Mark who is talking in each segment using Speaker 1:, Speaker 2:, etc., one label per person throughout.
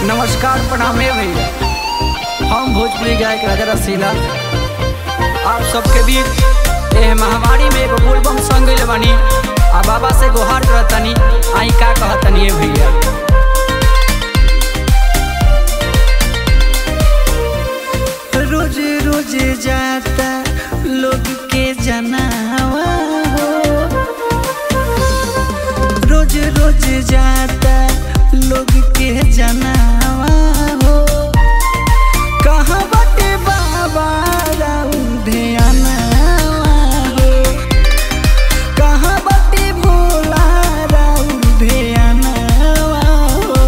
Speaker 1: नमस्कार प्रणाम है भैया हम भोजपुरी गायक राजा रसीला आप सबके बीच एह महामारी में एगो बोलबम संग गइल बानी आ बाबा से गुहार करतनी आई का कहतनी है भैया
Speaker 2: रोज रोज जाता लोग के जनावा हो रोज रोज जाता लोग के जनावा हो कहाँ बटे बाबा राउर ध्यानवा हो कहाँ बटे भोला राउर ध्यानवा हो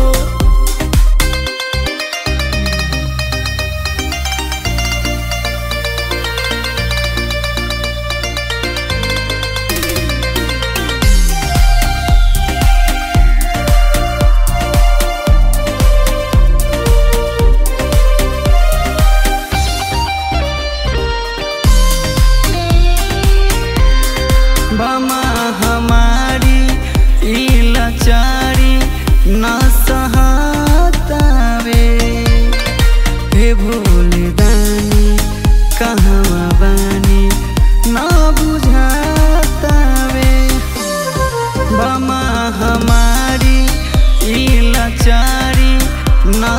Speaker 2: बमा हमारी ई लाचारी न सहतावे हे भोले दानी कहवा बानी न बुझातावे बमा हमारी ई लाचारी न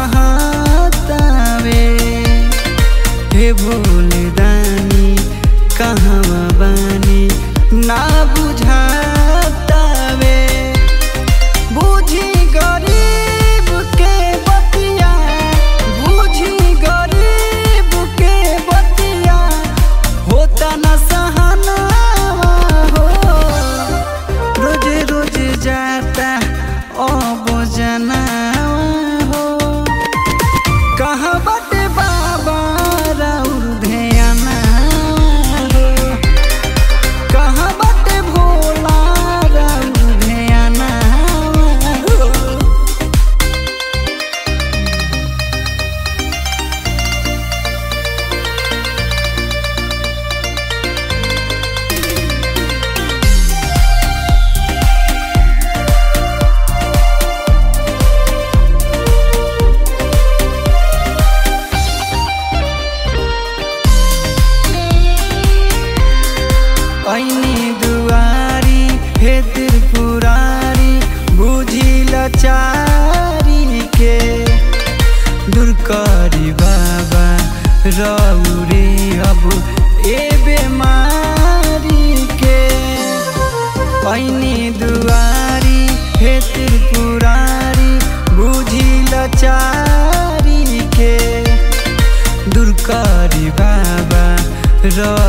Speaker 2: सहतावे हे भोले दानी कहवा बानी ना बुझातावे बुझी गरीब के बतिया बुझी गरीब के बतिया होता न सहनावा हो रोज रोज जाता अब जनावा हो कहाँ बटे बाबा राउर ध्याना हो कहाँ बटे भोला राउर ध्याना हो ऐनी दुआरी हे त्रिपुरारी बुझी लाचारी के दूर करी बाबा रौरे अब ए बेमारी के ऐनी दुआरी हे त्रिपुरारी बुझी लाचारी के दूर करी बाबा र